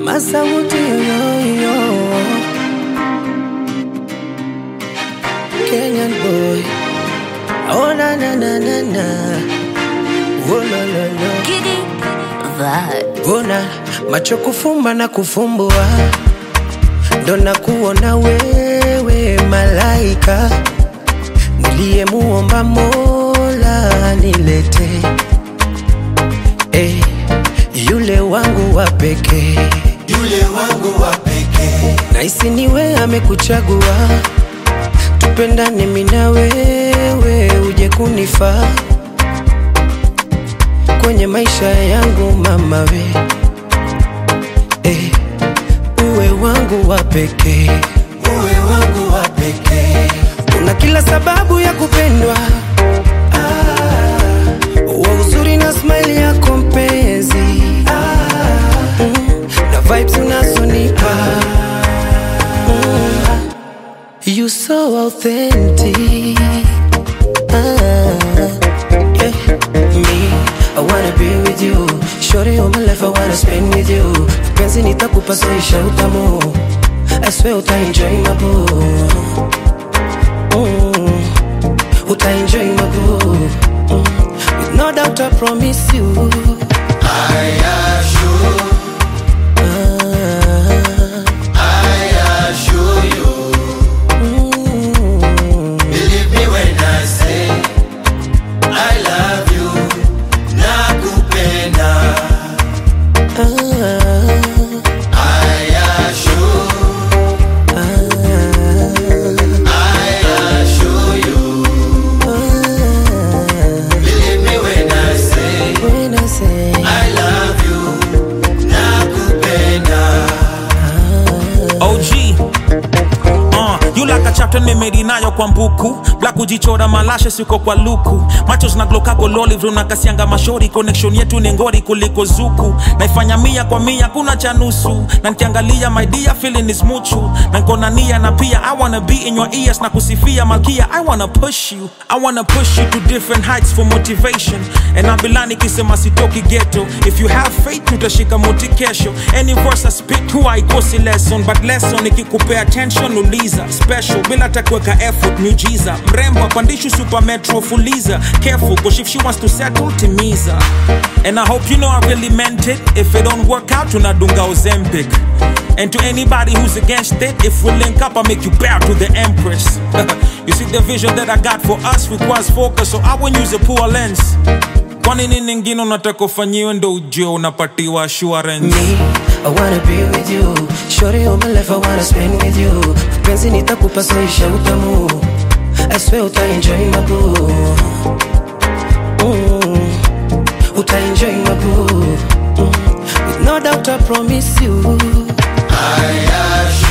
Masauti yoyoyo Kenyan boy Oh na na na na na Oh la la la Giddy vibes. Bona macho kufumba na kufumbua ndo na kuona wewe malaika niliyemuomba Mola nilete eh, yule wangu wa pekee yule wangu wa pekee Naisi niwe amekuchagua, tupendane mimi na wewe, uje kunifaa kwenye maisha yangu mama we eh, uwe wangu wa pekee, uwe wangu wa pekee una kila sababu ya kupendwa ah, wa uzuri na smile yako mpenzi ah, mm, na vibes unazonipa mm, you so authentic ah, yeah. me I wanna be with you Shorty all my life I wanna spend with you Penzi nitakupa soisha utamu I swear uta enjoy my boo mm. Uta enjoy my boo mm. With no doubt I promise you I assure, ah, I assure you mm. Believe me when I say I love you nakupenda ah, I assure, I assure you ah. Believe me when I say When I say I love you nakupenda OG Uh, you like a chapter nimedi nayo kwa mbuku black kujichora malashe siko kwa luku macho zinaglokago loli vrunakasianga mashori connection yetu ni ngori kuliko zuku naifanya mia kwa mia kuna cha nusu na nkiangalia my dear feeling is muchu na nkona nia na pia i wanna be in your ears na kusifia malkia i wanna push you i wanna push you to different heights for motivation and abilani kisema sitoki ghetto if you have faith utashika moti kesho any verse I spit huwa haikosi lesson but lesson ikikupea attention uliza special bila takuweka effort miujiza mrembo apandishu super metro fuliza careful cause if she wants to settle timiza and I hope you know I really meant it if it don't work out tunadunga ozempic and to anybody who's against it if we link up I make you bow to the empress you see the vision that I got for us requires focus so I won't use a poor lens kwa nini ningine unataka ufanyiwe ndo ujue unapatiwa assurance me I wanna be with you Shorty all my life I wanna spend with you Penzi nitakupa soisha utamu I swear uta enjoy my boo mm. Uta enjoy my boo mm. With no doubt I promise you I assure